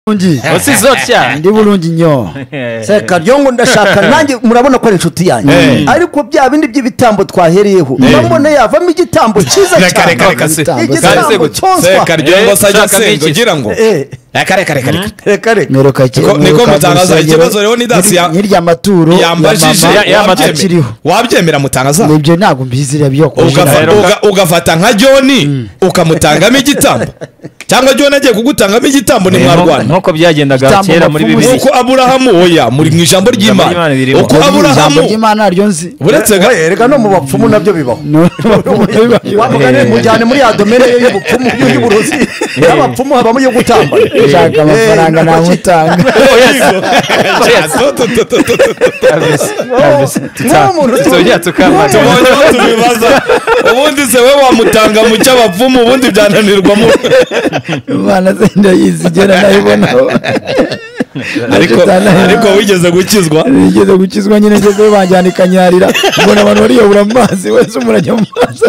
bulungi si zotya ndi bulungi nnyo sekaryongo ndashaka nanjye murabona ko ari inshuti yanjye ariko bya bindi by'ibitambo twahereyeho urabona yavamo igitambo cyiza Reka, cyane reka, reka, se. Kandi se igitambo gute? cyoswa sekaryondo Eh, sajya shaka senga n'iki? ugira ngo Eh, reka reka reka reka reka reka mperuka ki- Niko- niko mperuka mutangaza mu ikibazo rusengero, rero ni dasi ya- nyiri- nyirya maturo ya yambajije mama ya- wabyemera- yamaze. akiriho wabyemera mutangaza nibyo ntabwo mbizira byo Ugafa- Rero- uga- ugafata nka joni ukamutangamo igitambo cyangwa joni agiye kugutangamo igitambo ni mwarwana nk'uko byagendaga Igitambo kera muri bapfumu bibiri nk'uko aburahamu oya muri mu ijambo Ijambo ry'imana ry'Imana uko ririmo. ijambo aburahamu ry'imana naryo nzi uretse ga- Eh, reka no mu bapfumu nabyo bibaho wamugane Eh. mujyane muri ya domene ye y'ubupfumu y'uburozi y'abapfumu habamo iyo gutamba ushaka amafaranga namutanga tuzongera tukamara tubonye aho tubibaza ubundi se we wamutanga mu cy'abapfumu ubundi byananirwamo imana se ndayizigera nayibonaho ariko ariko wigeze gukizwa nigeze gukizwa nyine ngeze banjyana ikanyarira mbona abantu bariyobora mu mazi wese umuntu ajya mu mazi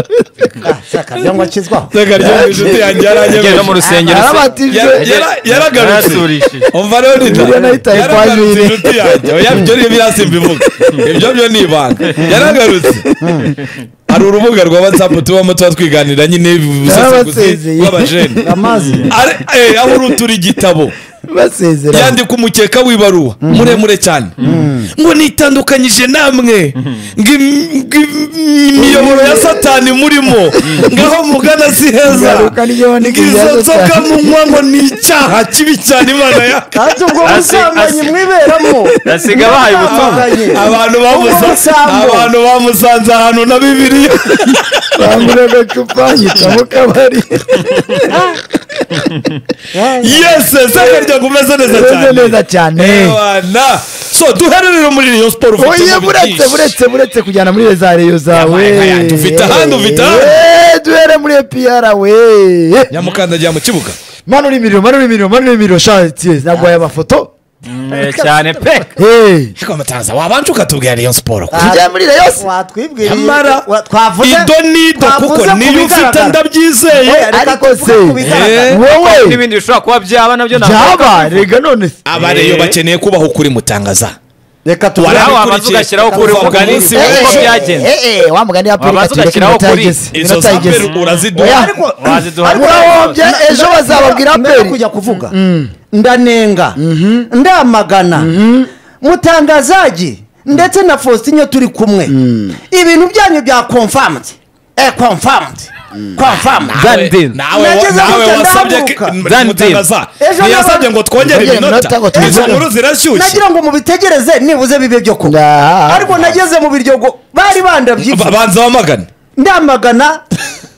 sekaryongo akizwaho iteka ryo mu inshuti yanjye Yagiye no mu yaranyemeje rusengero se. arabatije Yara- yara- yaragarutse Yarasurishije. umva rero nita Bibiliya nayo itaye yaragarutse kwajurire. inshuti yanjye oya ibyo ni ibirasi mbivuga ibyo byo ni ibanga yaragarutse hari urubuga rwa watsapu tubamo tuba twiganira nyine ubusasaguzi Yarabasezeye. bw'abajene amazi Are- eh, aho urutura igitabo basezera yandika umukeka w'ibaruwa muremure cyane ngo nitandukanyije namwe ngo im- ngo im- imiyoboro ya satani murimo ngaho mugana si heza Ingaruka ni yo ni ngo izo kugira nzoga Satani. munywa ngo ni icyaha kibi cyane imana ya kandi ubwo Asi- busambanyi asi- mwiberamo asiga abahaye ubutumwa Mwamaganye. abantu bamusa- Ubusambo. abantu bamusanze ahantu na bibiliya bangura agacupa nyita mu kabari yese sekarya ngo umeze neza beze cyane neza cyane abana so duhererere muri Rayon Sport ufite oye mu buretse byinshi. buretse buretse kujyana muri rezareyo zawe Yabaye nkaya, dufite ahandi, dufite ahandi. Eh, duhere muri epr we nyamukandagira mu kibuga manura imiriro manura imiriro manura imiriro shati nagwaye amafoto Eh, cyane pe Hey, ariko amatanza wabanje ukatubwira Rayon Sport ko tujya muri Rayon Sport. watwibwiriye Nyamara, wa- twavuze ido nido kuko twavuze ku niyo ufite bigaragara. ndabyizeye Eh, reka ariko tuvuge se ku bigaragara. Eh. wowe n'ibindi bishobora kuba byaba nabyo ntabwo byaba rega none se. abareyo bakeneye kubaho ukuri mutangaza reka tuvuge nawe Warabikurikiye. wabanza ugashyiraho ukuri Kuva ku mugani munsi Eh, uko w'ejo. eh, byagenze eh, eh, wa mugani wa Wabanza perezida ugashyiraho minota ukuri. yageze izo minota yageze zaperi uraziduha Oya. waziduha murahombye ejo bazababwira mbere yo peri kujya kuvuga ndanenga ndamagana mutangazagi ndetse na fositinyo turi kumwe ibintu byanyu bya komfamuti e komfamuti komfamuti Dandin. nawe Nageze nawe gutya wasabye ndahaguruka. Dandin. mutangaza Ejo ntiyasabye nabantu- ngo twongere Twongere iminota iminota ngo tubivuge. izo nkuru zirashyushye nagira ngo mubitegereze nibuze bibe byo kuba Nah. ariko nageze mu biryogo bari bandabyifuza Ba- banza wamagane ndamagana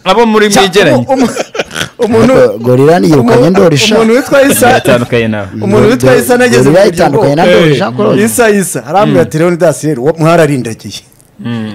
abo muri mwegeranye umu- umuntu gorira niyirukanye ndorisha umuntu witwa isa yatandukanye nawe umuntu witwa isa nageze mu gorira biryogo itandukanye na ndorisha korora isa isa arambwira ati rero ndasinyeri mwararindagiye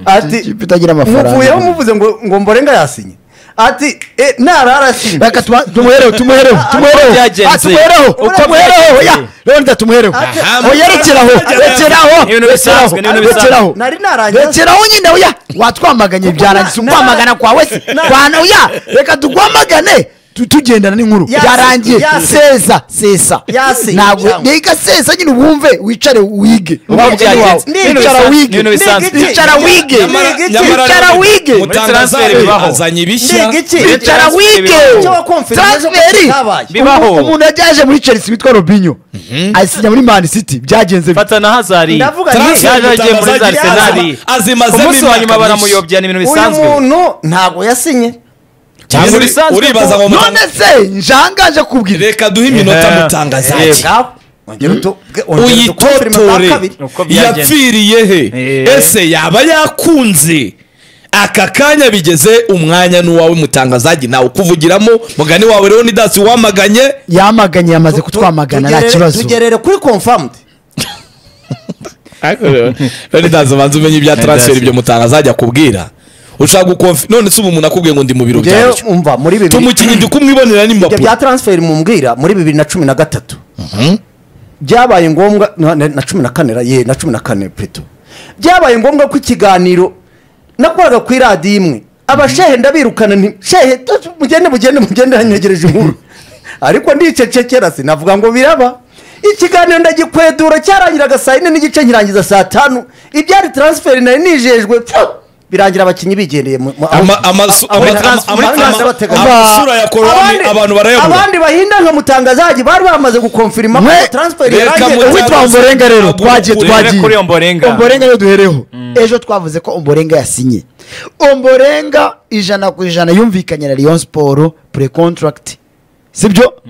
ati ikipe itagira amafaranga muvuyeho muvuze ngo ngo mborenga yasinye ati "Eh, narara asinye reka tuma- tumuhereho tumuhereho tumuhereho byagenze. Ah, tumuhereho Uko tumuhereho byagenze. oya rero tumuhereho Aha, oya rekeraho rekeraho Ni ibintu bisanzwe, ni ibintu rekeraho nari narangiza rekeraho nyine oya watwamaganye byarangiza ukwamagana kwawe se kwana oya reka tukwamagane tu- tugendana n'inkuru Yasi, byarangiye yasi. seza sesa Yasi, ntabwo cyangwa- niga sesa nyine wibumve wicare wige Umugani byagenze. wawe. Ni wicara ibintu wige bisanzwe, ni ibintu bisanzwe. wicara wige Nyamara- nyamara wicara rero wige mutangaza Muri transfer bibaho. azanye ibishya ndiga iki wicara Transfer wige bibaho. Icyo wakonfirime transferi ejo ko kitabaye. Bibaho. Umu- umuntu yaje muri chelsea witwa robinyo ayisinya muri man city byagenze bite? fata na hazari Ndavuga nti- yaje agiye muri za mutangaza arsenal azimazemo umunsi wa nyuma imyaka myinshi baramuyobya ni ibintu uyu bisanzwe muntu ntabwo yasinye cyangwa uri- bisanzwe uribaza ngo none mutangaza se njangaje kubwira reka duhe iminota Eh, mutangaza eh, ake. ngaho ongera utu- ongera utukonfirime bwa uyitotore kabiri. Uko byagenze. yapfiriye he Eh. ese yaba yakunze aka kanya bigeze umwanya n'uwawe mutangazagi nawe ukuvugiramo mugani wawe rero nidasi wamaganye yamaganye yamaze kutwamagana nta Tugerere- kibazo tugerere kuri konfamuti rero nidasi ubanza umenye ibya transfer ibyo mutangazagi akubwira ushaka gukonfi none se ubu umuntu akubwiye ngo ndi mu biro ngewe byawe umva muri bibiri tumukinnyi ndi kumwibonera ibyo bya n'impapuro taransiferi mumbwira muri bibiri na cumi na gatatu byabaye ngombwa na- na na cumi na kane ra- ye na cumi na kane peto byabaye ngombwa ko ikiganiro nakoraga ku iradiyo imwe abashehe ndabirukana nti shehe tu- tu- mugende mugende mugende yanyegereje inkuru ariko ndicecekera sinavuga ngo biraba ikiganiro ndagikwedura cyarangiraga saa yine n'igice nkirangiza saa tanu ibyari taransiferi nari nijejwe pfu, birangira abakinnyi bigendeye mu- mu- aho- Ama- amazu- aho- ama- aho- ama- aho- ama- aho- ama- abateganya. amasura ya korowani Abandi- abantu barayabura. abandi bahinda nka mutangazaji bari bamaze gukonfirima ko Mwe- taransiferi Reka yarangiye mutanga- uwitwa omborenga rero twagiye Uhere twagiye kuri Ombolenga. omborenga niyo duhereho ejo twavuze ko omborenga yasinye omborenga ijana ku ijana yumvikanye na Rayon siporo pure contract sibyo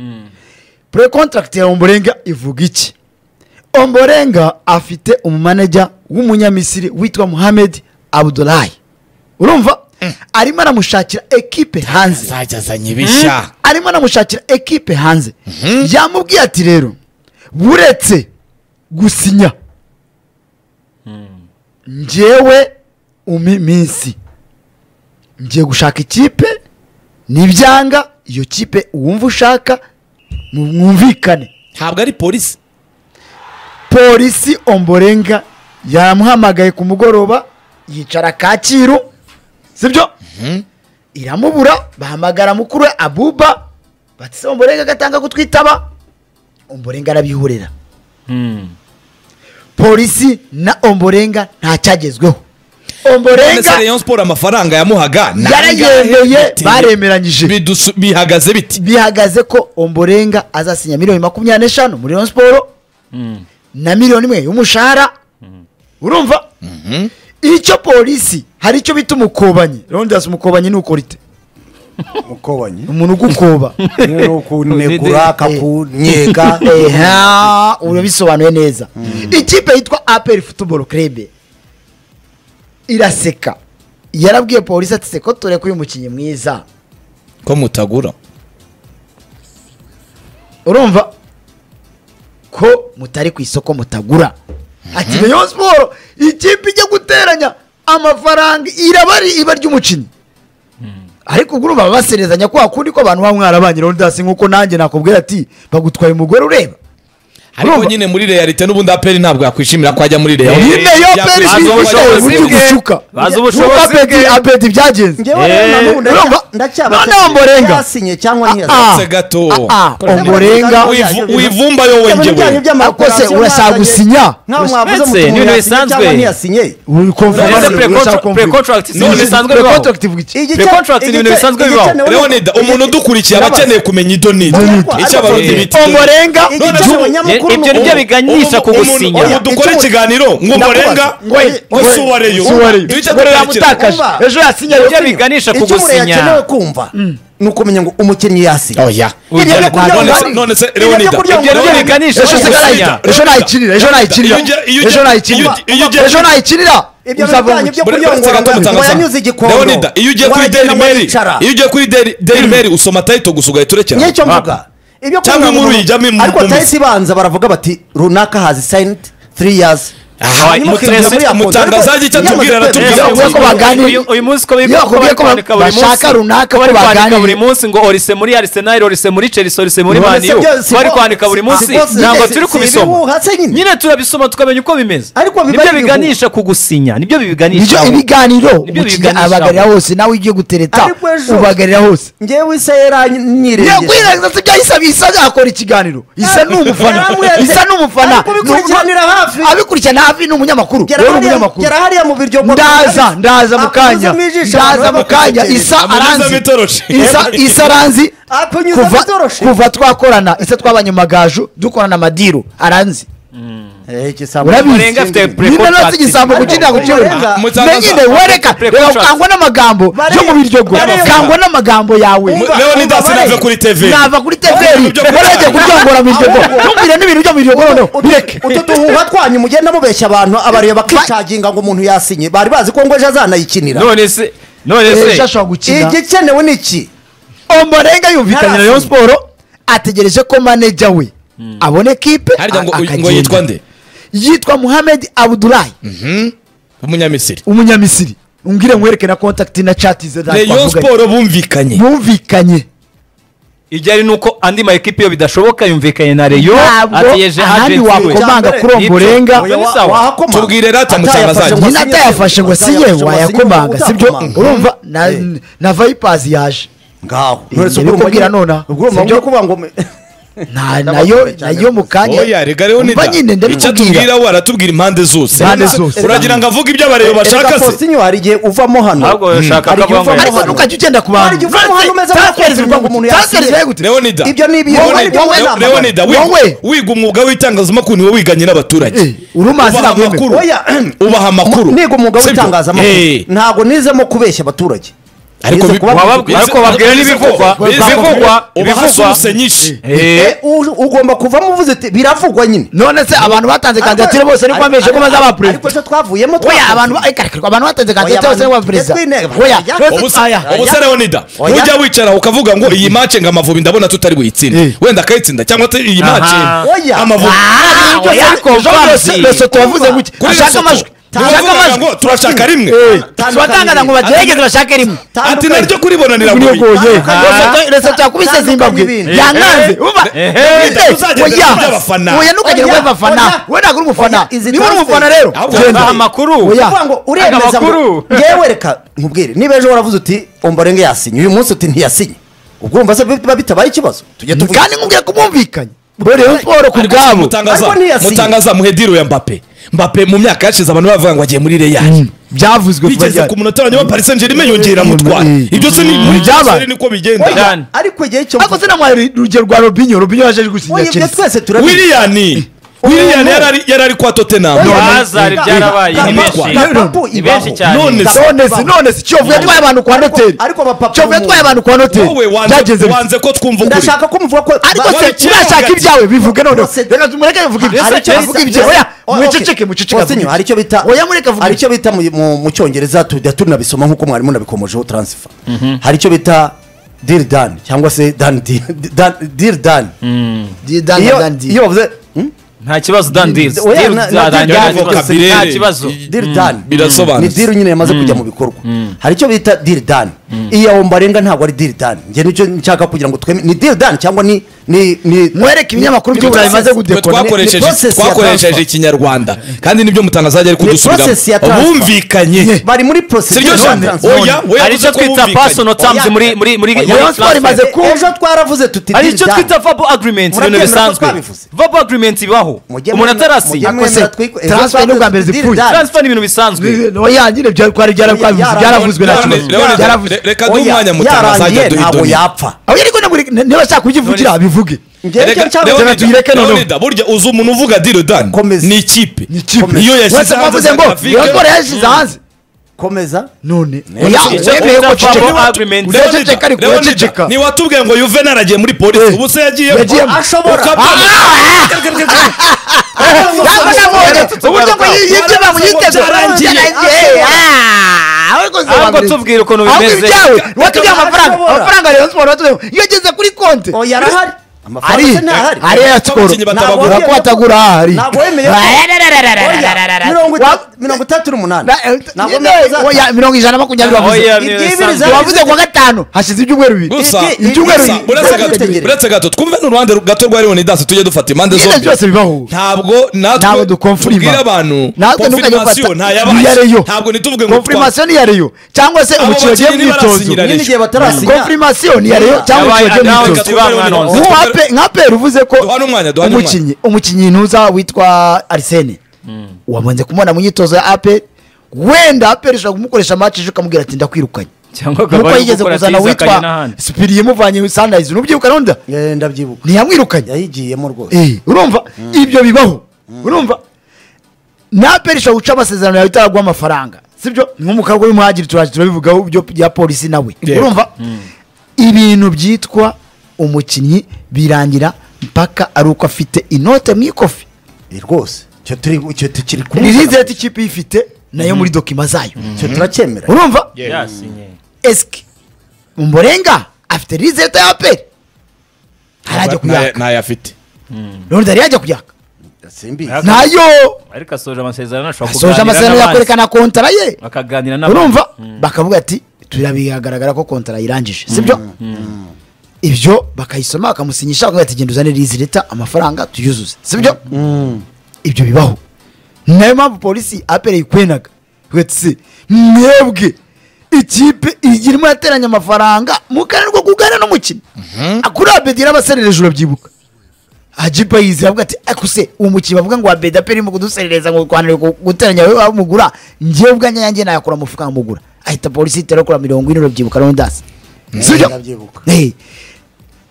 pure contract ya omborenga ivuga iki omborenga afite umumanajya w'umunyamisiri witwa muhamed abudulayi urumva arimo aramushakira ekipe hanze azajya azanye ibishya arimo anamushakira ekipe hanze yamubwiye ati rero buretse gusinya ngewe umi minsi ngiye gushaka ikipe nibyanga iyo kipe uwumva ushaka mu- mwumvikane ntabwo ari polisi polisi omborenga yamuhamagaye ku mugoroba yicara kacyiru sibyo iramubura bahamagara mukuru we abuba batse omborenga agatanga kutwitaba omborenga arabihurira polisi na omborenga ntacyagezweho none se omborenga rayon sport amafaranga yamuhaga ni yarayemeye angahe? baremeranyije Bidusu- bihagaze biti bihagaze ko omborenga azasinya miliyoni makumyabiri n'eshanu muri Rayon siporo na miliyoni imwe y'umushahara urumva icyo polisi hari icyo bita umukobanyi rondasi umukobanyi ni ukorite mukobanye umuntu ugukoba ni ukunegura akakunyega eha urabisobanuye neza ikipe yitwa aperi futuboro kerebe iraseka yarabwiye polisi ati seko tureko uyu mukinnyi mwiza ko mutagura urumva ko mutari ku isoko mutagura ati rayon siporo ikipe ijya guteranya amafaranga iraba ari iba ry'umukinnyi ariko ubwo urumva baserezanya kwa kundi ko abantu baba mwarabanye rondasi nk'uko nanjye nakubwira ati bagutwaye umugore ureba ariko Urumva? nyine muri realite n'ubundi aperi ntabwo yakwishimira ko ajya muri realite nyine yo peri bazi si ubushobozi ubushobozi buryo bwe. gushuka Bazi Nuko ubushobozi apeti- bwe. apeti byagenze ngewe Eh, rero na n'ubu ndacya- urumva? ndacyaba Noneho Mborenga. yasinye cyangwa Ah, ntiyasinye Uretse gato. ah, ah, omborenga Wivu- wivumbayo we njyewe Akose, urashaka gusinya? Uretse, ni ibintu bisanzwe. uri None se pre- konferanse pre- contract si ibintu None- bisanzwe pre- bibaho contract ivuga iki Pre- contract ni ibintu bisanzwe bibaho. leonida umuntu udukurikiye aba akeneye kumenya idonida Idonide. icyo abarundi Eh. bita Omborenga None ibyo se- nibyo biganisha ku gusinya umuntu dukora ikiganiro ngo umurenga Ngo- ngo ngo- si uwareyo si uwareyo. duhita Ngo dukurikira yamutakaje. ejo yasinye Ibyo yasinye. biganisha ku icyo umuntu gusinya yakenewe kumva ni ukumenya ngo umukinnyi yasinye oya Ibyo byo kurya none se- ngo- none se ibyo byo leonida kurya ngo- ibyo Leonida, biganisha ejo ku se gusinya. nayikinira ejo nayikinira ejo nayikinira Iyo ujya- iyo ujya- ejo nayikinira iyo ujya- iyo ujya- ejo nayikinira Ibyo uzavuga bijyanye ngo- byo- kurya ngo- ngo yanyuze igikondo. leonida iyo ugiye kuri Wagenda daily mail wicara. iyo ugiye kuri Daily- daily mail usoma tayito gusa ugahita urekera nicyo mvuga ibyo Cyangwa kurya ngo- inkuru yijyamo imu- ariko mu- tariki ibanza baravuga bati runaka hazi sayiniti three years Aha, Hanyuma mutresi- ukinjira muri ya konti. umutangazaji icyo Ariko- atubwira yamaze aratubwira kwemeza- Iyo bavuga ko baganira- Uyu- uyu munsi ko bari- Iyo ko bakubwiye bari ko kwandika buri bashaka munsi. runaka Ko ko bari kwandika baganira. buri munsi ngo orise muri arisenali orise muri chelsea orise muri None se maniyu byo si bari bo- kwandika buri si- munsi si bo- si- ntabwo si- turi si kubisoma ibihuha se nyine. nyine turabisoma tukamenya uko bimeze Ariko biba nibyo ari biganisha ku gusinya nibyo bibiganisha nibyo ibiganiro Nibyo umukinnyi biganisha abagarira hose nawe iyo ugiye gutereta Ariko ejo- ubagarira hose ngewe isa yaranyirengeye yakwirenza si byahise bisa yakora ikiganiro isa ni umufana Yaramweretse. isa ni umufana Ariko abikurikiranira hafi. abikurikirana hafi ni umunyamakuru Gera we ni hariya- umunyamakuru gera hariya mu biryo ngo- ndaza ndaza mu kanya Akunyuzamo ijisho, ndaza abantu mu kanya bakagutekereza. isa Amunyuzamo aranzi itoroshi. isa isa aranzi Akunyuzamo kuva itoroshi. kuva twakorana isa twabanye magaju dukorana amadiru aranzi Eh, igisambo- Murenga afite urabizi pre- nyina contract. nose igisambo Ariko kugira ngo ukirore Murenga- Mutangaza- menyine wereka pre- reka contract. kangwa n'amagambo yo mu Bareba- biryogo bareba. kangwa n'amagambo yawe Mu- Leonidas Umva, nave bareba. kuri TV nava kuri Ubwo teveri byo kurya- waragiye kuryongora mu biryogo ntumvire n'ibintu byo mu biryogo noneho bireke utu duhuha twanyu mugenda mubeshya abantu abareba bakicaginga ngo umuntu yasinye bari bazi ko ngo ejo azanayikinira none se none ejo se ashobora gukina igikenewe ni iki omborenga yumvikanye na rayon siporo ategereje ko maneja we abona ekipe harya ngo- a- ngo akagenda. yitwa nde yitwa muhamed abudulayi umunyamisiri umunyamisiri umbwire nkwereke na kontakiti na cati ze ntabwo leon twavuganye. sport bumvikanye bumvikanye ijyari ni uko andi ma ekipi iyo bidashoboka yumvikanye na reyo ntabwo ategeje ahandi agenti we wakomanga kuri omborenga Oya, wa- wahakoma Tubwire rata mutangazaje. nyine atayafashe ngo sinye wayakomanga wayakomanga sibyo urumva na, na vayipazi yaje ngaho Nturetse ubwo urumubwira nonaha. ubwo urumva Sibyo? uri kuvuga ngo Na- Ndabakunda nayo cyane nayo mu kanya oya rega rero Umva nyine icyo ndabikubwira atubwira we aratubwira impande zose Impande zose. uragira ngo avuge ibyo abareba bashaka Erega se Faustinho hari igihe uvamo hano Ahubwo yashakaga hari igihe kuvuga ngo- uvamo ariko hano ntukajya ugenda ku bantu Hari igihe ufata umuntu umeze nk'aho Transfers bivuga ngo umuntu yasinye. Transfers bivuga gute? Leonida ibyo ni ibyo Wowe- ibyo wowe- nambara. Leonida wiga- Wowe. wiga umwuga w'itangazamakuru niwe wiganye n'abaturage Eh, urumazi ubaha ntabwo amakuru Oya, ubaha amakuru niga umwuga Sibyo? Eh. w'itangazamakuru ntabwo nizemo kubeshya abaturage ariko Nize bi- kuba- waba- Bize- ariko babwira n'ibivugwa, Bize- ibivugwa, ubaha ibivugwa. source nyinshi Eh, Eh, u- ugomba kuvamo uvuze uti biravugwa nyine none se abantu batanze kandidatire bose niko bemeje ko bazaba ariko perezida cyo twavuyemo oya twavuze. abantu ba- eh, kare, kare, abantu batanze kandidatire Oya, bose niko baba abantu- perezida Yatwe inteko. oya Yatwe- none se- ubusa aya, ubusa Leonida Oya. ntujya wicara ukavuga ngo iyi mace ngo amavubi ndabona tutari Eh. buyitsinde wenda akayitsinda cyangwa ati iyi mace Aha. Oya. amavubi Ah, Ibyo oya, byose- ejo Bazi. bose- Lesotho wavuze gutya kuri ashaka amajwi ashaka tuvuga amajwi ngo turashaka rimwe tubatangaza ngo bagerageze bashake rimwe ati naryo kuribonanira Muri ngo Goye. Tandukanye. Lesotho- Lesotho yakubise Tandukanye zimbabwe n'ibindi. yankanze umva Eh, Ndabwite, tuzagenda oya. tujya abafana. oya ntukagire ngo Oya, abafana oya. we ntabwo uri umufana Oya, izi niba uri umufana transfer. rero Ahubwo genda. baha amakuru Oya. kuvuga ngo uremeza Amakuru. ngo ngewe reka nkubwire niba ejo waravuze uti omborenge yasinye uyu munsi uti ntiyasinye ubwo urumva se biba bitabaye ikibazo tujye tuvuga kandi nkubwire ko bumvikanye Rayon Sport ku bwabo mutangaza Ariko ntiyasinye. mutangaza muhediro ya mbappe mbappe mu myaka yashize abantu bavuga ngo agiye muri real byavuzwe ku bigeze bajyanye. ku munota wa nyuma paris saint germain yongera Mm. mutwara ibyo se ni muri Byaba. byaba niko bigenda Oya. cyane. ariko igihe cyo ariko sinamuhaye urugero rwa robinyo robinyo yaje Oya, gusinya ibyo chelsea twese turabizi william william no. yari ari- yari ari kwa tottenham Oya. Bazari byarabaye Ibaho. ni benshi Ibaho. ni benshi cyane None se- none se none se kiyovu yatwaye abantu kwa Ariko- noteri ariko abapapa kiyovu yatwaye abantu kwa noteri wowe wanze- byageze bite? wanze ko twumva ukuri ndashaka ko muvuga ko ariko Ba- se Bose- murashaka ibyawe bivuge none Bose- reka mureke bivuge ibyawe Hari icyo Reka bita- bivuge ibyawe oya Oya, okay. muceceke muceceke Faustinho, hari icyo bita oya mureke avuge hari icyo bita mu- mu mu cyongereza tujya tunabisoma nk'uko mwarimu nabikomojeho transfer hari icyo bita deal done cyangwa se done deal done- deal done Didan- iyo Didan- Didan. iyo bavuze hmm? nta kibazo dandizi Oya, na- na- na- Kabirere. nta kibazo deal done ni birasobanutse. deal nyine yamaze kujya mu bikorwa hari icyo bita deal done iya ombarenga ntabwo ari deal done njye nicyo nshaka kugira ngo tweme ni deal done cyangwa ni ni ni mwereke ibinyamakuru ni byo burayi process. bimaze Twe gudekora ni- ni twakoresheje process ya twakoresheje transfer. ikinyarwanda kandi nibyo mutangaza yari Ni kudusubiramo process ya transfer. bumvikanye bari muri process Siryo ya cyane. transfer. Oya, we hari icyo yavuze ko twita bumvikanye. personal terms Oya. muri muri muri Oya, Rayon Sport imaze transfer. ku- ejo twaravuze tuti hari deal icyo done. twita verbal agreement ibintu Murabyemera ko bisanzwe twabivuze. verbal agreement bibaho umuntu Mujye mwemera- mujye atarasinya Ako se, mwemera twiko- ejo transfer ni ubwa mbere twavuze zipfuye. deal done. transfer ni ibintu bisanzwe oya nyine byari kwari byaravuzwe Yara- byaravuzwe nta Yara- kibazo Leonid, byaravuzwe re- reka duhe umwanya mutangaza ajya yarangiye ntabwo duhidoni yapfa oya ariko naburi- niba ashaka kukivugira abivuge Leonida, tuyireke noneho. Leonida, burya uzi umuntu uvuga deal done Komeza. ni ikipe Ni ikipe. iyo wese yashyize mwavuze hanze ngo Graphic. Rayon Sport yashyize hanze komeza none oya Oya, icyo wemeye ko twita ciceka verbal agreement. uraceceka ariko Leonida, uraceceka ntiwatubwiye ngo yuvenal agiye muri polisi Eh. ubu se yagiye Yagiyemo. Ashobora. uburyo ngo yibye bamuyiteze Byarangiye. ahubwo tubwire ukuntu bimeze ibyawe watubwiye amafaranga Ashobora. amafaranga rero siporo watubwiye iyo ageze kuri konti oya arahari ari amafaranga se ntahari ari ya siporo Abakinnyi batabagura. ko batagura ahari ntabwo wemeye ko- Oya, mirongo itatu- mirongo itatu n'umunani Ntabwo wemeye ko uzata- oya mirongo ijana na makumyabiri Oya, wavuze ibyo Ibyo bisanzwe. zari wavuze kuwa gatanu hashize ibyumweru bibiri gusa Ibyo- ibyo- gusa, ibyo- buretse ibyo- gato- ibyo- buretse gato twumve n'uruhande gato rwa leonidas tujye dufata impande Ibyo zombi byose bibaho ntabwo ntabwo natwe dukomfirima tubwire abantu natwe ntukajya confirmation gufata ntayabaye. iya Rayon. ntabwo ntituvuge ngo konfirmasiyo ni iya reyo cyangwa se Abo umukino ugiye bakinnyi mwitozo barasinyiranye. nyine igihe batarasinya konfirmasiyo ni iya reyo cyangwa Yabaye umukino ugiye announced mwitozo twumve bamwanonze. Leonidas. Nk'uwa Pe- nka pera uvuze ko Duhane umwanya, duhane umwanya. umukinnyi umukinnyi ntuza witwa arisene wamaze kumubona mu myitozo ya aperi wenda aperi ishobora kumukoresha match ejo ukamubwira ati ndakwirukanye cyangwa akaba nkuko ari yigeze gukora kuzana tiza akajya witwa n'ahandi. sipiriye imuvanye sandayizi ntubyibuka ronda Eh, ndabyibuka ntiyamwirukanye yayigiyemo rwose Eh, urumva ibyo bibaho urumva na aperi ishobora guca amasezerano yawe itaragwa amafaranga sibyo nk'umukarwa w'umuhagiri turaje turabivugaho byo bya polisi nawe Yego. urumva ibintu byitwa umukinnyi birangira mpaka ari uko afite inote mu ikofi Eh, rwose icyo turi icyo tukiri ni kumwe rizeti ikipe iyi ifite nayo muri dokima zayo icyo turacyemera urumva yasinye esike umborenga afite rizeti ya aperi ntarajya Ntayo- kuyaka ntayo afite none ntari yajya kuyaka simbizi nayo ariko asoje amasezerano ashobora asoje kuganira amasezerano n'abandi. yakwerekana kontara ye bakaganira urumva bakavuga ati turabigaragara ko kontara irangije sibyo ibyo bakayisoma bakamusinyisha bakavuga ati genda uzane rizi leta amafaranga tuyuzuze sibyo ibyo bibaho ni nayo mpamvu polisi apereye ikwenaga wetse mwebwe ikipe irimo yateranya amafaranga mu kanwa ko kugana n'umukino kuri abedi n'abaserera hejuru abyibuka ajipa yizirabwa ati akuse uwo mukino bavuga ngo abedi aperi mu kuduserereza ngo kwanire guteranya wowe wamugura njyewe ubwanjye yanjye nayakura amafuka nkamugura ahita polisi itera kura mirongo ine urubyibuka rondasi sibyo ndabyibuka. Eh.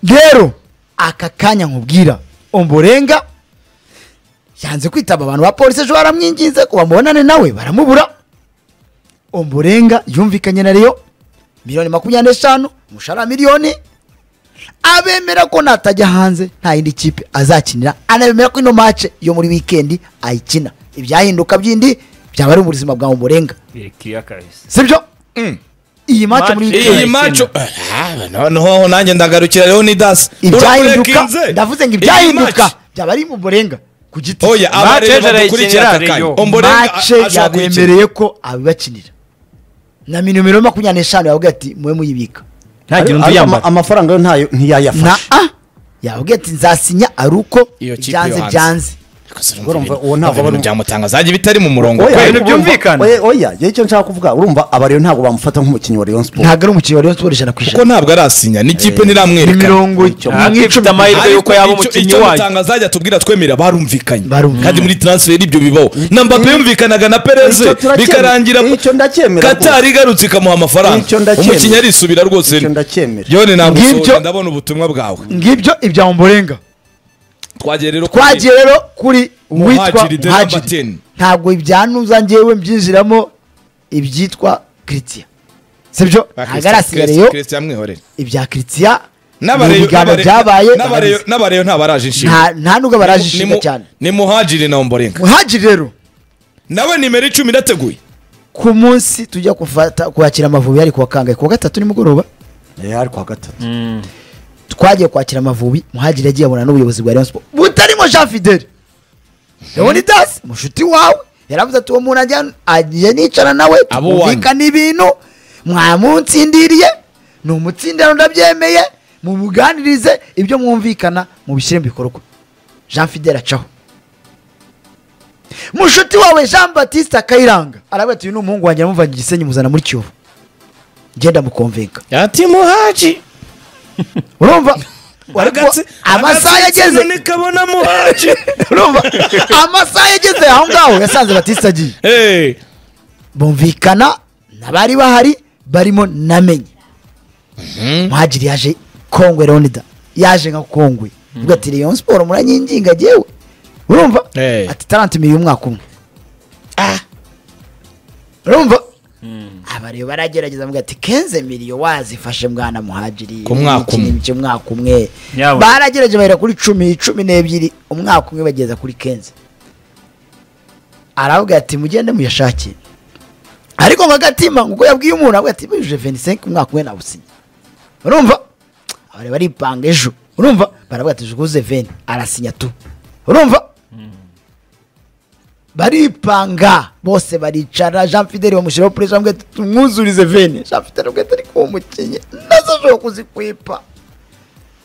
rero aka kanya nkubwira omborenga yanze kwitaba abantu ba polisi ejo baramwinginze kuba mubonane nawe baramubura omborenga yumvikanye na reyo miliyoni makumyabiri n'eshanu umushahara wa miliyoni abemera ko natajya hanze nta yindi kipe azakinira anabemera ko ino mace yo muri wikendi ayikina ibyahinduka byindi byaba ari mu buzima bwa omborenga sibyo iyi mace muri Match- wikendi iyi Ikina. maco noneho nanjye ndagarukira leonidas ibyahinduka ndavuze ngo ibyahinduka byaba ari mu burenga ku giti oya abareba Manchester badukurikira aka ikinira kanya Rayon. omborenga mace ashobora kuyikina yabemereye ko abibakinira na minomero makumyabiri n'eshanu yavuga ati mube muyibika ntagire undi Ariko ama- yambara amafaranga yo ntayo na ntiyayafashe a yavuga ati nzasinya ari uko Iyo kipe byanze yo hanze. byanze urumva uwo ntabwo ibintu ari- byamutanga zanjye bitari mu murongo Oya, ibintu urumva- byumvikana. oya, oya yewe icyo nshaka kuvuga urumva abariyo ntabwo bamufata nk'umukinnyi wa Rayon Sport ntabwo ari umukinnyi wa rayon sport ijana ku kuko ijana ntabwo arasinya n'ikipe ni ntiramwerekana mirongo ntabwo ifite amahirwe Ariko yuko yaba icyo- umukinnyi icyo wayo mutanga zajya tubwira twemera barumvikanye Barumvikanye. kandi muri transfer ibyo bibaho na mbappe yumvikanaga na pereze Icyo turacyemera. bikarangira Icyo ndacyemera katari igarutse ikamuha amafaranga Icyo ndacyemera. umukinnyi arisubira rwose Icyo ndacyemera. yone ntabwo Ngibyo- usohoka ndabona ubutumwa bwawe ngibyo ibya omborenga twagiye rero kuri- twagiye rero kuri Muhajiri witwa the number muhajiri 10. ntabwo ibyanuza njyewe mbyinjiramo ibyitwa kiritiya sibyo Ba ntabwo Christian- arasigareyo Christian Mwihorere. ibya kiritiya ni N'abareyo- ibiganiro n'abare- byabaye n'abareyo- n'abareyo ntabaraje inshinga nta nta nubwo baraje Ni ishinga mu- cyane ni muhajiri na omborenga muhajiri rero nawe nimero icumi irateguye ku munsi tujya kufata kwakira amavubi yari kuwa kangahe kuwa gatatu nimugoroba Eh, ariko gatatu twagiye kwakira amavubi muhajiri yagiye abona n'ubuyobozi bwa Rayon Sport butarimo Jean Fidele Leonidas mushuti wawe yaravuze ati uwo muntu ajya- agiye nicara nawe Abo wanyu. tukumvikana ibintu mwamunsindiriye ni umutsindano ndabyemeye mumuganirize ibyo mwumvikana mubishyire mu bikorwa Jean Fidele acaho mushuti wawe Jean Baptiste Kayiranga aravuga ati uyu ni umuhungu wanjye amuvanye igisenyi muzana muri Kiyovu ngenda mukonvenka ati muhaji urumva Agatsi- amasaha agatsi yageze none kabona muhaji urumva amasaha yageze aho ngaho yasanze batista agiye Eh, bumvikana n'abari bahari barimo namenye muhagiri yaje kongwe leonida yaje nka kongwe ubwo ati leon siporo muranyinginga jyewe urumva Eh. ati tarantimiye umwaka umwe urumva abariyo baragerageza bavuga ati kenze miliyo wazifashe mwana muhagiri Ku mwaka umwe. Iki- iki umwaka umwe Yabo. baragerageje bahera kuri cumi cumi n'ebyiri umwaka umwe bageza kuri kenze aravuga ati mugende muyashake ariko ngo agatima ngo uko yabwiye umuntu aravuga ati bujuje 25 umwaka umwe nawusinya urumva abari baripanga ejo urumva baravuga ati juguze 20 arasinya tu urumva baripanga bose baricara jean fideli bamushyiraho puresi bamwe tumwuzurize vene jean fideli ubwo atari kuba umukinnyi nazo ashobora kuzikwipa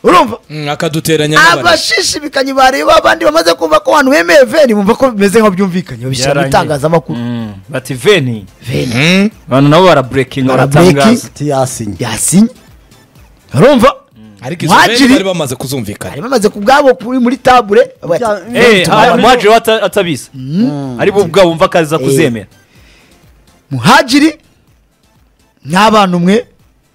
urumva mm, akaduteranya n'abari abashishibikanye bareba abandi bamaze kumva ko abantu bemeye veni bumva ko bimeze nk'aho byumvikanye babishyira mu Byarangiye. itangazamakuru Mm, bati veni veni Mm, abantu nabo baraburekinga Baraburekinga. baratangaza tiyasinye yasinye urumva ariko Muhadjiri- izo bari bamaze kuzumvikana bari bamaze ku bwabo kuri- muri tabure bavuga ati, Eh, Tumara- ah, muhajiri we ata- atabizi ari bo ubwabo bumva akaza kuzemera muhajiri n'abana umwe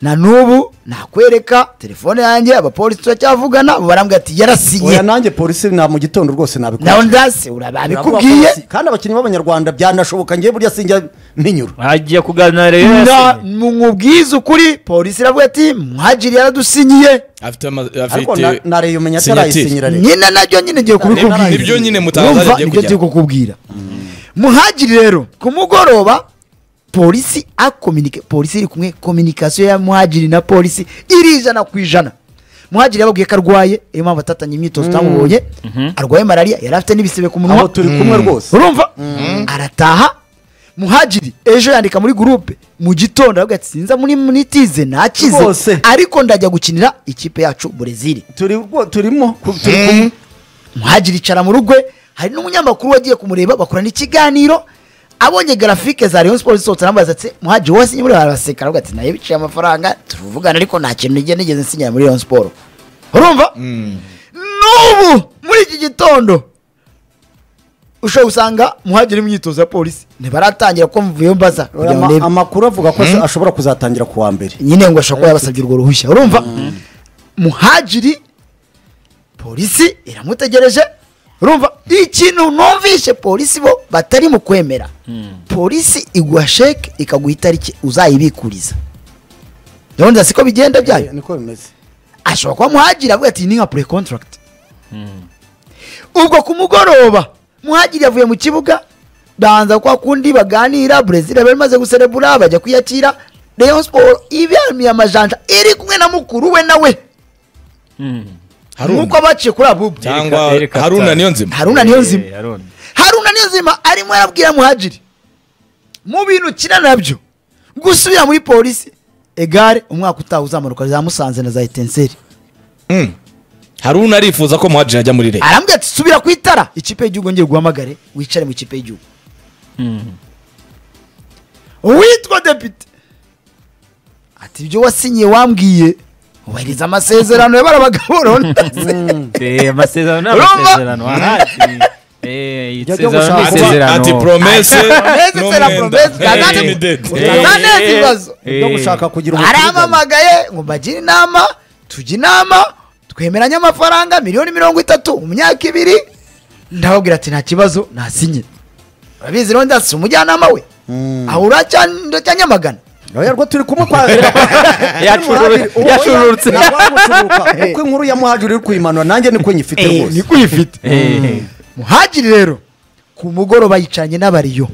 na n'ubu nakwereka telefone yanjye abapolisi turacyavugana barambwira ati yarasinye oya nanjye polisi na mu gitondo rwose nawe nabikora ndase urababikubwiye kandi abakinnyi b'abanyarwanda byanashoboka ngewe burya sinjya mpinyura agiye kuganira rero nda yasinye. mubwize ukuri polisi iravuga ati muhajiri yaradusinyiye afite ama- ariko afite na- na reyo umenya sinyatire. atarayisinyira rero nyine nabyo nyine ngiye kubikubwira Nibyo nyine mutangaza Urumva? agiye nibyo kujyamo. ngiye kukubwira muhajiri rero ku mugoroba polisi akominike polisi iri kumwe kominikasiyo ya muhajiri na polisi iri ijana ku ijana muhajiri yababwiye ko arwaye iyo mpamvu atatanye imyitozo utamubonye arwaye malariya yari afite n'ibisebe ku aho munwa turi kumwe rwose urumva arataha muhajiri ejo yandika muri gurupe mu gitondo aravuga ati sinza muri munitize nakize Rwose. ariko ndajya gukinira ikipe yacu burezili turi rwo- turimo ku- turi kumwe muhajiri icara mu rugo hari n'umunyamakuru wagiye kumureba bakorana ikiganiro abonye grafike za rayon sports zisohotse aramubaza ati muhaji wowe sinye muri barabaseka aravuga ati nayo biciye amafaranga turuvugana ariko nta kintu nigeze nigeze nsinyira muri rayon sports urumva n'ubu muri iki gitondo ushobora gusanga muhaji ari mu myitozo ya polisi ntibaratangira ko mvuyeyo mbaza Uriya kugira ngo ama- urebe amakuru avuga ko ashobora kuzatangira ku wa mbere nyine ngo ashobora kuba yabasabye urwo ruhushya urumva muhajiri polisi iramutegereje urumva ikintu numvishe polisi bo batari mu kwemera polisi iguha sheke ikaguha itariki uzayibikuriza ndabona siko bigenda byayo niko bimeze ashobora kuba muhagiri avuga ati ni nka pre contract ubwo ku mugoroba muhagiri yavuye mu kibuga banza kwa kundi baganira brezil bari maze guserebura bajya kwiyakira rayon sport ibamiye amajanja iri kumwe na mukuru we nawe Haruna. nk'uko baciye kuri abubu cyangwa Erika- Erika haruna Hatari. niyo nzima haruna niyo nzima Eh, Haruna. haruna niyo nzima arimo arabwira muhagiri mu bintu ukina nabyo gusubira muri polisi egare umwaka utaha uzamanuka za musanze na za etenseri Mm. haruna arifuza ko muhajiri ajya muri leta arambwira ati subira ku itara ikipe y'igihugu ngeri guhamagare wicare mu ikipe y'igihugu uwitwa depite ati ibyo wasinyiye wambwiye wubahiriza amasezerano y'abara bagaburo Eh, amasezerano ni Urumva? amasezerano ahandi. Eh, Ijya isezerano ni gushaka- isezerano. ati promese utananeza ibibazo Eh. ibyo gushaka kugira ubutinganyi arampamagaye ngo mbagire inama tujye inama twemeranye amafaranga miliyoni mirongo itatu mu myaka ibiri ndababwira ati nta kibazo nasinye urabizi rero ndasi umujyanama we aho uracya nyamagana oya rwo turi kumwe kwa Yacururu- yacururutse. uko inkuru ya muhajiri iri kuyimanura nanjye niko nyifite Eh, rwose niko uyifite Eh, muhagiri rero ku mugoroba yicaranye n'abariyo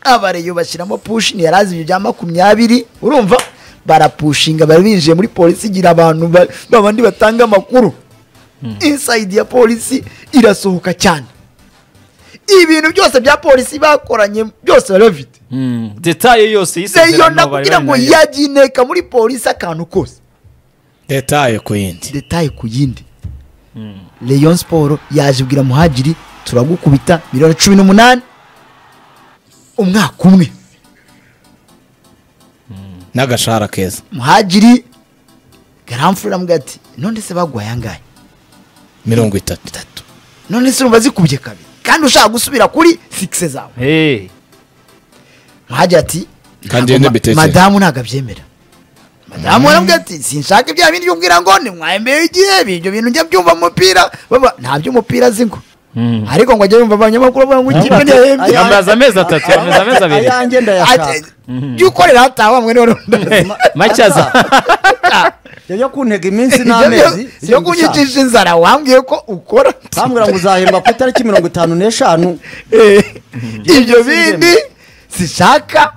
abariyo bashyiramo pushi ntiyari azi ibyo bya makumyabiri urumva barapushinga bari binjiye muri polisi igira abantu ba- ba bandi batanga amakuru insayidi ya polisi irasohoka cyane ibintu byose bya polisi bakoranye byose bari bafite mm, detaye yose y'isezerano zeyona bari kugira ngo barinayo. yajye ineka muri polisi akantu kose detaye ku yindi detaye ku yindi rayon siporo yaje ibwira muhagiri turagukubita miliyoni cumi n'umunani umwaka umwe n'agashahara keza muhagiri garamfurira aramubwira ati none se baguhaye angahe mirongo itatu none se urumva zikubye kabiri kandi ushaka gusubira kuri sikise zawe Eh, muhagiri ati Kandi "Ntabwo yenda ma- mbitekere." madamu ntabwo abyemera madamu aramubwira ati sinshaka ibya bindi umbwira ngo nimwahembeye igihe ibyo bintu njya byumva mu mupira baba- nta by'umupira azi ngo mm. ariko ngo ajye yumva abanyamakuru bavuga ngo ikipe ntiyahembye Aya- Yambaza amezi atatu, yambaza amezi abiri. ayanjye ndayashaka jya ukorera hataha mwe rero Macyaza. yajya kuntega iminsi n'amezi yo kunyicisha inzara wambwiye ko ukora bambwira ngo uzahemba ku itariki mirongo itanu n'eshanu Eh, ibyo Ibyo bindi sishaka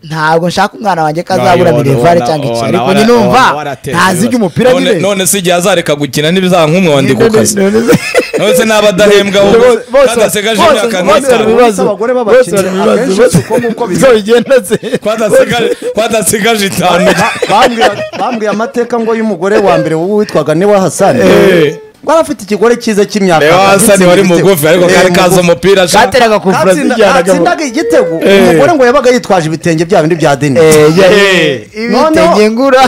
ntabwo nshaka umwana wanjye ko azabura mirevare cyangwa iki ariko njye numva ntazi iby'umupira nyine nyine none se igihe azareka gukina n'ibizaba nk'umwandi ku kazi None- none- none se naba adahembwa Bose- ahubwo bose- kadasegaje bose- bose imyaka bari mu n'itanu bibazo. Abagore Bose b'abakinnyi bari mu bibazo. akenshi Bose- si uko nguko Zo bigenda se. Kwadasegaje- kwadasegaje itanu Bambwira- bambwiye amateka ngo y'umugore wa mbere wowe witwaga niwa hasani Eh. ngo arafite ikigore cyiza cy'imyaka reba atatu, hasani wari igitego. mugufi ariko Eh, kari kaza mugufi. umupira sha. Kateraga ku Brazil Katsinda- yanaga- katsindaga igitego Eh. umugore ngo yabaga yitwaje ibitenge bya bindi bya deni Eh, ya- Eh. ibitenge ngura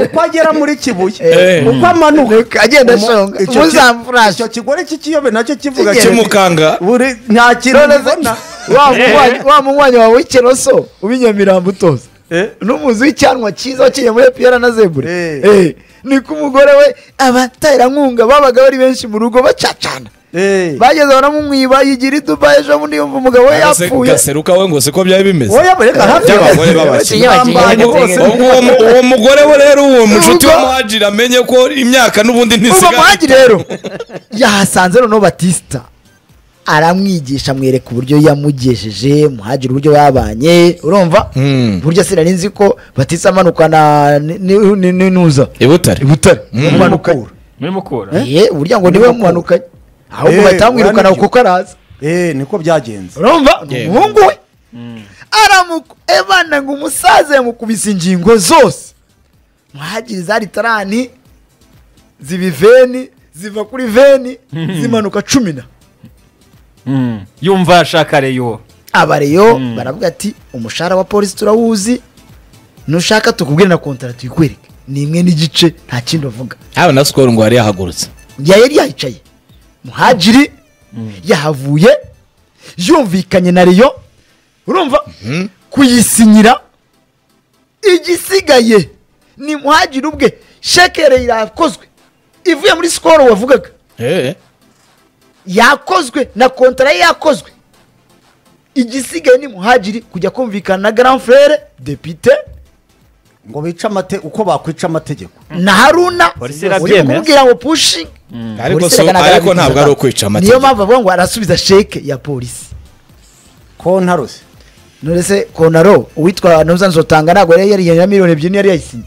uko agera muri kibuye Eh. uko amanuka agenda umu- ashonga icyo ki- muzamfurashi icyo kigore cy'ikiyobe nacyo kivuga Kigenze. kimu- kimukanga buri nta kintu None se- mbona wa munywanyi- wa munywanyi wawe w'ikiroso ubinyamirambo utoza n'umuzi w'icyanwa cyiza waciye muri epiyara na zebure Eh. Eh, niko umugore we abatarankunga babaga bari benshi mu rugo bacacana Eh. bageze baramumwiba yigira i dubayi ejo bundi yumva umugabo we Gase- yapfuye gaseruka we ngo siko byari bimeze oya reka hafi By'abagore b'abakire. Ubwo uwo mu- uwo mugore we rero uwo mushuti Ubwo- w'umuhajiri amenye ko imyaka n'ubundi uva ntisigaye muhagi rero yahasanze noneho batisita aramwigisha amwereka uburyo yamugejeje muhagire uburyo babanye urumva Hmm. burya sinari nzi ko batisa amanukana ni- ni- ni- n'inuza i butare ibutare umumanukanye Muri Mukura. Eh, burya ngo niwe mumanukanye ahubwo Eh, bahita bamwirukana uranibyo. kuko araza Eh, niko byagenze urumva ni Yego. umuhungu we aramuku ebana ngo umusaza yamukubise ingingo zose muhagire za litarani ziba iveni ziva kuri veni zimanuka cumi na Mm. yumva ashaka reyo abareyo baravuga ati umushahara wa polisi turawuzi nushaka tukubwire na kontara tuyikwereke ni imwe n'igice nta kindi bavuga haba na sikoro ngo yari yahagurutse ya yari yahicaye muhajiri yahavuye yumvikanye na riyo urumva kuyisinyira igisigaye ni muhajiri ubwe shekere irakozwe ivuye muri sikoro wavugaga Eh, yakozwe na kontara ye yakozwe igisigaye ni muhajiri kujya kumvikana na grand frere depite ngo bice amate uko bakwica amategeko na haruna Polisi uri irabyemera. kumubwira ngo pushing ariko so- ariko ntabwo ari ukwica niyo amategeko mpamvu avuga ngo arasubiza sheke ya polisi ko ntarose none se konaro uwitwa ntuzanzotanga ntabwo yari yariyemera miliyoni ebyiri niyo yari yayisinye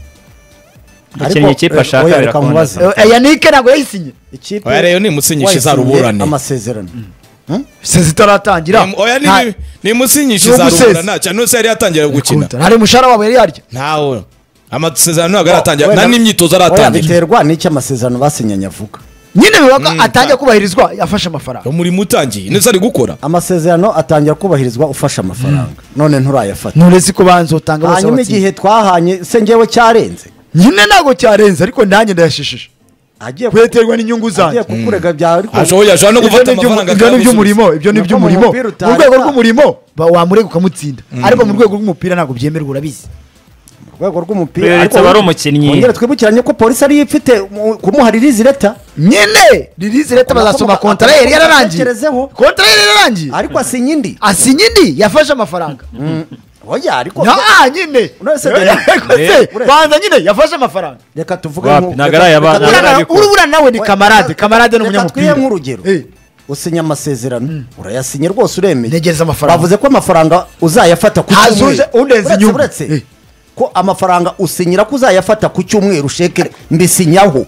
Abakinnyi ikipe eh, ashaka oya, reka birakunda. nkubaze. Eh, yanike ntabwo yayisinye ikipe Oya, rero nimusinyishe wayisinye izaruburane. amasezerano sezi itaratangira Ni- oya Nta- ni- ni musinyisha Ni izarubura ugusesa. ntacyo nose yari yatangira gukina nta mushahara wabo yari yarya ntawe amasezerano ntabwo aratangira Wenda- nta n'imyitozo Oya, aratangira biterwa n'icyo amasezerano basinyanye avuga nyine bivuga ko atangiye kubahirizwa afashe amafaranga umurimo utangiye neza ari gukora amasezerano atangira kubahirizwa ufashe amafaranga none nturayafata nturetse ko banzotanga bose hanyuma batsinze. igihe twahanye se ngewe cyarenze nyine ntabwo cyarenze ariko nanjye ndayashishije agiye ku- kweterwa n'inyungu agiye zanjye kukurega byari ashoboye ashobora no ibyo gufata ni iby'umu- amafaranga ibyo ni akayabisubiza. iby'umurimo ibyo ni Nako mu iby'umurimo mupira mu utari rwego wa- rw'umurimo ba- wamurega ukamutsinda ariko mu rwego rw'umupira ntabwo byemerwa urabizi urwego rw'umupira Rweretse aba ari umukinnyi. wongere twibukiranye ko polisi ariyo ifite mu- kumuha ririzi leta nyine ririzi leta Unavuga- bazasoma kontara ye yari yararangiye Unatekerezeho. kontara ye yari yararangiye ariko asinya indi asinya indi yafashe amafaranga oya ariko nta nyine Uretse- Yego se, Uretse- banza nyine yafase amafaranga reka tuvuge Wapi, nku- ntabwo reka- ari aya bana. reka- Ntabwo ari Urabona- abikora. urubura nawe ni Oya, kamarade reka- kamarade ni reka umunyamupira twihe nk'urugero Eh, usinya amasezerano urayasinye rwose uremeye Ntegereza amafaranga. bavuze ko amafaranga uzayafata ku Haza cyumweru uje- undenza Uretse- inyungu. uretse Eh. ko amafaranga usinyira ko uzayafata ku cyumweru shekere mbisinyaho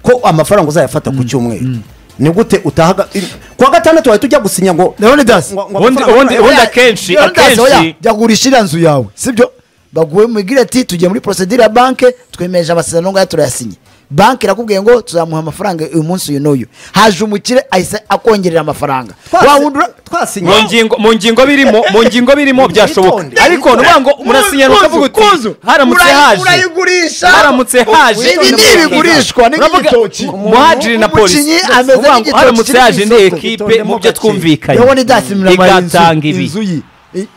ko amafaranga uzayafata ku cyumweru ni gute utahaga ku wa gatandatu wahita ujya gusinya ngo ndabona idasi ngo- ngo Ubundi- amafaranga- ubundi- ubundi akenshi Iyo ndaza, oya, akenshi jya gurisha iriya nzu yawe sibyo baguhe mubwire ati tugiye muri procedure ya banke twemeje amasezerano ngaya turayasinye banki irakubwiye ngo tuzamuha amafaranga uyu munsi uyu n'uyu haje umukire ahise akongerera amafaranga Twasi- wawundura twasinya mu ngingo mu ngingo birimo mu ngingo birimo byashoboka Witonde. ariko nuvuga ngo murasinyana ukavuga uti haramutse haje urayigurisha haramutse haje ibi ni ibigurishwa ni Uravuga- nk'igitoki umuhadiri na polisi umukinnyi ameze uvuga ngo nk'igitoki haramutse kiri ku haje indi isoko. ekipe Witondemo mu byo gake. twumvikanye ndabona idasi miramara inzu igatanga ibi inzu ye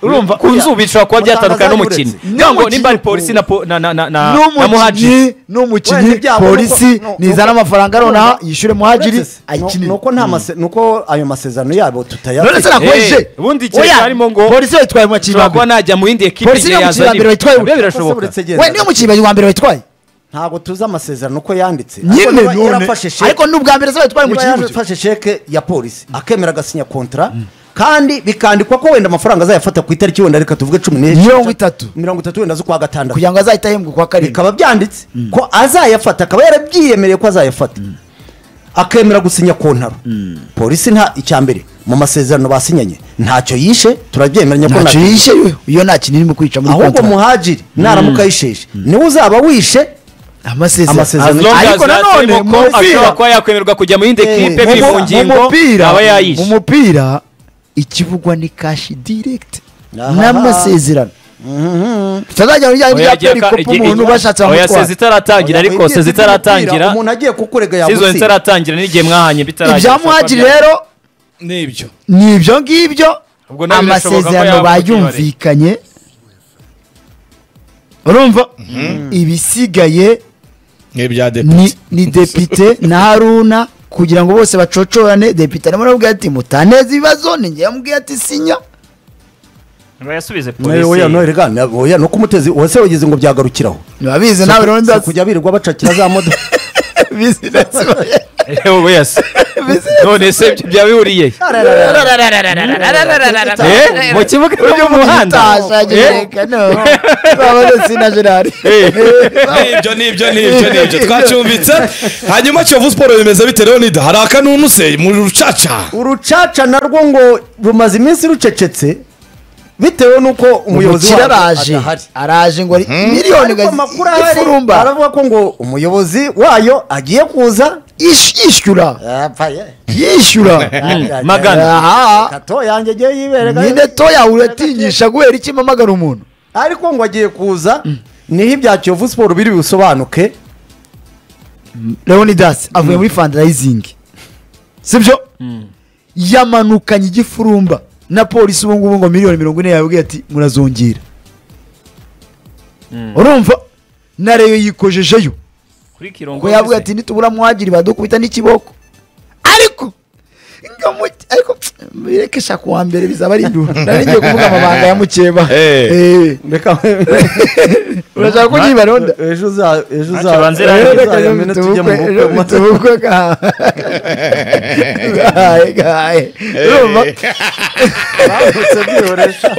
urumva ku nzu bishobara kuba byatandukana n'umukinnyi Mutangaza niyo ngo uretse. nimba ari polisi na po- na na na na na muhadiri n'umukinnyi n'umukinnyi Wenda ibyago polisi nuko- nuko- nizana amafaranga nonaha yishyure muhajiri Uretse se, ayikinire nuko nta mase- nuko ayo masezerano yabo tutayafite none se nakomeje Eh, ubundi igihe cyarimo ngo- polisi bayitwaye mu ushobora kuba makibambere najya mu yindi ekipe Polisi igihe niyo yazanye mukinnyi wa mbere witwaye nabyo birashoboka uretse genda we niyo mu kibambere wa mbere bayitwaye ntabwo tuzi amasezerano uko yanditse Ariko nyine niba none yarafashe sheke- ariko ni ubwa mbere se bayitwaye mu niba kibuga yarafashe sheke ya polisi akemera agasinya kontara kandi bikandikwa ko wenda amafaranga azayafata ku itariki wenda reka tuvuge cumi n'eshatu Mirongo itatu. mirongo itatu wenda z'ukwa gatandatu kugira ngo azahita ahembwa kwa karindwi bikaba byanditse ko azayafata akaba yarabyiyemereye ko azayafata akemera gusinya kontaro polisi nta icya mbere mu masezerano basinyanye ntacyo yishe turabyemeranya ko ntacyo ntacyo yishe yishe we, iyo nta kintu irimo kwica muri ahubwo kontara muhajiri naramuka yisheje niwe uzaba wishe Amasezerano. amasezerano As ariko nanone mu mupira ashobora kuba yakwemerwa kujya mu yindi Eh, ekipe mu- biri mu mu- ngingo mu mupira aba mu yayishe mupira ikivugwa ni kashi direct Aha. n'amasezerano tutazajya mu bijyanye Oya, bya agiye aka- perikopu igi- umuntu igi- bashatse oya, sezi bamutwara itaratangira ariko sezi itaratangira umuntu agiye kukurega sizo yagutsinda itaratangira n'igihe mwahanye bitaragira ibya muhajiri rero n'ibyo ni ibyo ngibyo Ubwo nawe birashoboka ko amasezerano yaba bayumvikanye urumva ibisigaye n'ibya ni, depite ni depite na haruna kugira ngo bose bacocorane depite arimo arabwira ati mutaneza ibibazo ni ngewe mubwira ati sinya bayasubize Nawe oya polisi noheri gana oya no kumutezi wese wagize ngo byagarukiraho ntibabizi nawe rero Si ndazi kujya birirwa bacakira za modoka bizi ndazi Ewe wese none se ibyo byaba bihuriye he? Eh, mu kibuga no mu muhanda Eh? n'ibyo n'ibyo n'ibyo n'ibyo twacumbitse hanyuma kiyovu siporo bimeze bite rero nida hari akanunu se mu rucaca urucaca narwo ngo rumaze iminsi rucecetse bitewe n'uko umuyobozi umukire wabo araje adahari araje ngo ari miliyoni ariko ngo amakuru ahari ifurumba aravuga ko ngo umuyobozi wayo agiye kuza Yish- yishyura yapfaye yishyura magana aha kato yanjye agiye yibereka nyine toya uratinyisha guhera iki mpamagara umuntu ariko ngo agiye kuza niho ibya kiyovu siporo biri busobanuke leonidas avuye muri fandarayizingi sibyo yamanukanye igifurumba na polisi ubu ngubu ngo miliyoni mirongo ine yabwiye ati murazongera urumva na reyo yikojejeyo kuri kirongo ngo yavuga ati nitubura mwagiri badukubita n'ikiboko ariko ngo mu- ariko bireke shaka uwa mbere bizaba ari indura nari ngiye kuvuga amabanga ya mukeba Eh. Eh. reka urashaka ko niba ronda ejo uza- ejo Ntacyo uza- banze ejo rangiza, uzayamena tujye mu bukwe maze- tubukwe gahaye gahaye gahaye urumva bambutse byiyoresha